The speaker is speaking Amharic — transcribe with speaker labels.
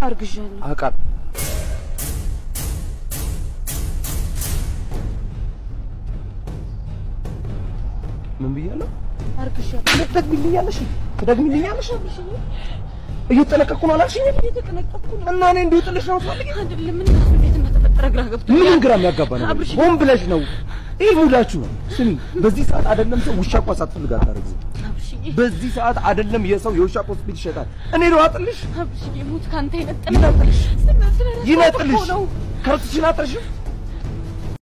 Speaker 1: አርግዣለሁ።
Speaker 2: አውቃለሁ። ምን ብያለሁ?
Speaker 1: አርግዣለሁ።
Speaker 2: ትደግሚልኛለሽ? ትደግሚልኛለሽ? እየተጠነቀቅኩ ነው አላልሽኝም?
Speaker 1: እየተጠነቀቅኩ ነው።
Speaker 2: እና እኔ እንዲሁ ጥልሽ ነው የምትፈልጊው?
Speaker 1: አይደለም ምን ራሱ እንዴት እንደተፈጠረ ግራ ገብቶኛል።
Speaker 2: ምንም ግራ የሚያጋባ ነገር
Speaker 1: አብርሽ፣
Speaker 2: ሆን ብለሽ ነው። ይህ ሙዳችሁ ነው። ስሚ፣ በዚህ ሰዓት አይደለም ሰው ውሻ እንኳን ሳትፈልግ አታረግዝም።
Speaker 1: አብርሽዬ፣
Speaker 2: በዚህ ሰዓት አይደለም የሰው የውሻ ሆስፒታል ይሸጣል። እኔ ነው አጥልሽ
Speaker 1: አብርሽዬ፣ ሞት ካንተ ይነጥላል።
Speaker 2: ይነጥልሽ
Speaker 1: ስለ- ስለ-
Speaker 2: ይነጥልሽ
Speaker 1: እኮ ነው።
Speaker 2: ከብትሽን አጥረሽም